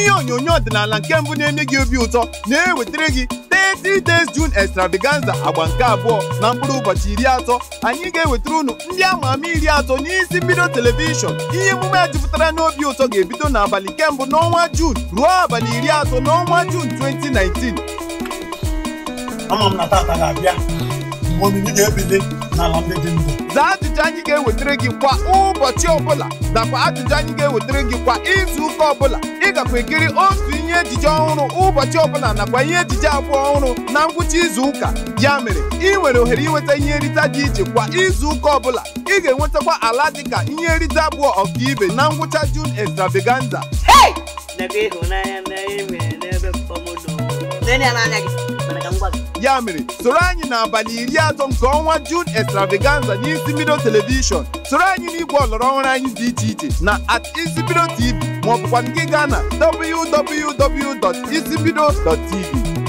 ihe onyonyo ọdịnala nke mbụ na-enye gị obi ụtọ na-ewetara gị 30 days June extravaganza agba nke abụọ na mkpụrụ ụbọchị iri atọ anyị ga-ewetara unu ndị ama ama iri atọ n'isi mbido telivishọn ihe emume a jupụtara n'obi ụtọ ga-ebido n'abalị kembụ n'ọnwa June ruo abalị iri atọ n'ọnwa June 2019 ama m na tata ga-abịa mgbe omimi ga-ebili n'ala ndị dị ndụ zaa ajụjụ anyị ga-ewetara gị kwa ụbọchị ọbụla nakwa ajụjụ anyị ga-ewetara gị kwa izu ụka ọbụla ị gakwa ekiri otu ihe ejije ọhụrụ ụbọchị ọbụla nakwa ihe ejije abụọ ọhụrụ na ngwụcha izu ụka ya mere ị nwere ohere inweta ihe nrite dị iche kwa izu ụka ọbụla ị ga-enwetakwa ala dịka ihe nrite abụọ ọkaibe na ngwụcha June extravaganza n'ebe ịhụnanya na e nwere n'ebe pọmodo nene ya n'anya gị mana ka m gwa gị ya mere soro anyị n'abalị iri atọ nke ọnwa June extravaganza n'isi mbido telivishọn soro anyị n'igwe ọlọrọ ọhụrụ anyị dị iche iche na at isibido tv maọbụkwa gị gaa na www.isibido.tv